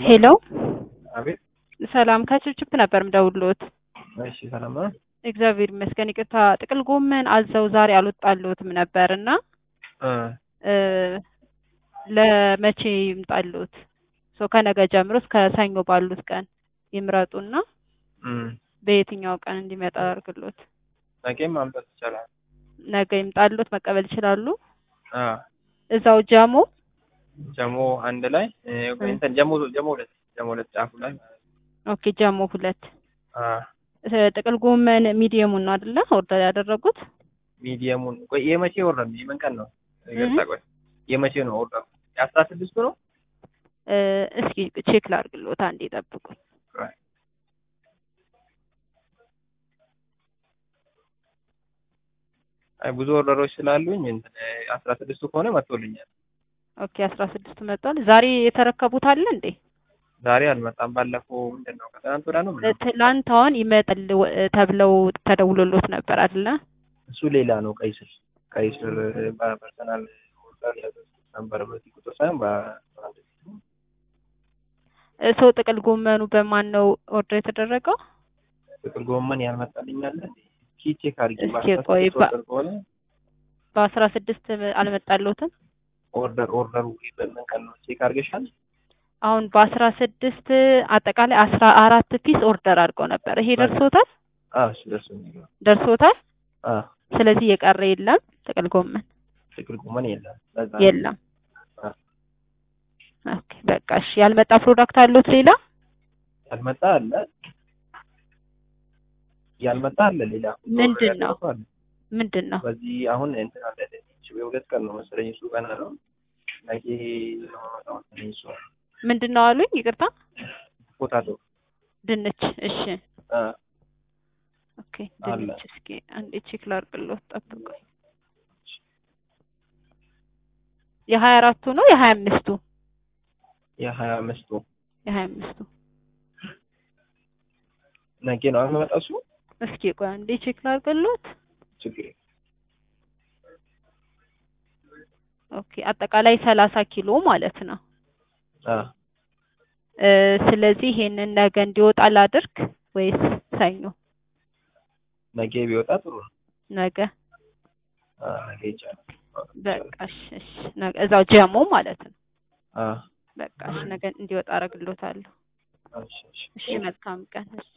ሄሎ አቤት። ሰላም ከችፕችፕ ነበር ምደውልዎት። እሺ ሰላም ነው። እግዚአብሔር ይመስገን። ይቅርታ ጥቅል ጎመን አዘው ዛሬ አልወጣልዎትም ነበር እና እ እ ለመቼ ይምጣልዎት? ሶ ከነገ ጀምሮ እስከ ሰኞ ባሉት ቀን ይምረጡና እም በየትኛው ቀን እንዲመጣ አድርግሎት። ነገም ማምጣት ይቻላል። ነገ ይምጣልዎት፣ መቀበል ይችላሉ። አ እዛው ጀሞ ጀሞ አንድ ላይ እ እንትን ጀሞ ጀሞ ሁለት ጀሞ ሁለት ጫፉ ላይ ኦኬ፣ ጀሞ ሁለት አ እ ጥቅል ጎመን ሚዲየሙን ነው አይደለ ኦርደር ያደረጉት? ሚዲየሙን ቆይ የመቼ ወረድ ነው? የምን ቀን ነው? ይቅርታ ቆይ የመቼ ነው ኦርደር? የአስራ ስድስቱ ነው? እ እስኪ ቼክ ላድርግልዎት፣ አንዴ ጠብቁኝ። ቆይ አይ ብዙ ኦርደሮች ስላሉኝ እንትን አስራ ስድስቱ ከሆነ መጥቶልኛል። ኦኬ፣ አስራ ስድስቱ መጥቷል። ዛሬ የተረከቡት አለ እንዴ? ዛሬ አልመጣም። ባለፈው ምንድን ነው ከትናንት ወዲያ ነው ምናምን ትላንት አሁን ይመጣል ተብለው ተደውሎሎት ነበር አይደለ? እሱ ሌላ ነው። ቀይ ስር ቀይ ስር በፐርሰናል ኦርደር ያዘዝኩት ነበር በዚህ ቁጥር ሳይሆን በአንድ እ ሰው ጥቅል ጎመኑ በማን ነው ኦርደር የተደረገው? ጥቅል ጎመን ያልመጣልኝ አለ ኪ ቼክ አድርጊ። እስኪ በአስራ ቆይ ስድስት ባ- ኦርደር ከሆነ በአስራ ስድስት አልመጣልዎትም? ኦርደር ኦርደሩ በምን ቀን ነው ቼክ አድርገሻል? አሁን በአስራ ስድስት አጠቃላይ አስራ አራት ፒስ ኦርደር አድርገው ነበር። ይሄ ደርሶታል? አዎ እሱ ደርሶኛል። ደርሶታል። አዎ ስለዚህ የቀረ የለም ጥቅል ጎመን ጥቅል ጎመን የለም። ለዛ ነው። የለም። አዎ። ኦኬ በቃ እሺ። ያልመጣ ፕሮዳክት አለዎት ሌላ? ያልመጣ አለ ያልመጣ አለ ሌላ ምንድን ነው? ያልደረሰው አለ። ምንድን ነው? በዚህ አሁን እንትን አለ የሁለት ቀን ነው መሰለኝ እሱ ቀን አለው ነገ ነው የማመጣው መሰለኝ እሱ ምንድን ነው አሉኝ? ይቅርታ ፖታቶ ድንች። እሺ አ ኦኬ አለ። ድንች። እስኪ አንዴ ቼክ ላድርግልዎት፣ ጠብቁኝ። የሀያ አራቱ ነው የሀያ አምስቱ? የሀያ አምስቱ የሀያ አምስቱ ነገ ነው የሚመጣው እሱ እስኪ ቆይ አንዴ ቼክ ላድርግልዎት። ችግር የለም። ኦኬ አጠቃላይ ሰላሳ ኪሎ ማለት ነው። አ እ ስለዚህ ይሄንን ነገ እንዲወጣ ላድርግ ወይስ ሰኞ? ነገ ቢወጣ ጥሩ ነው። ነገ አ ነገ ይቻላል። በቃ እሺ፣ እሺ ነገ እዛው ጀሞ ማለት ነው። አ በቃ እሺ ነገ እንዲወጣ አደርግልዎታለሁ። እሺ እሺ እሺ መልካም ቀን። እሺ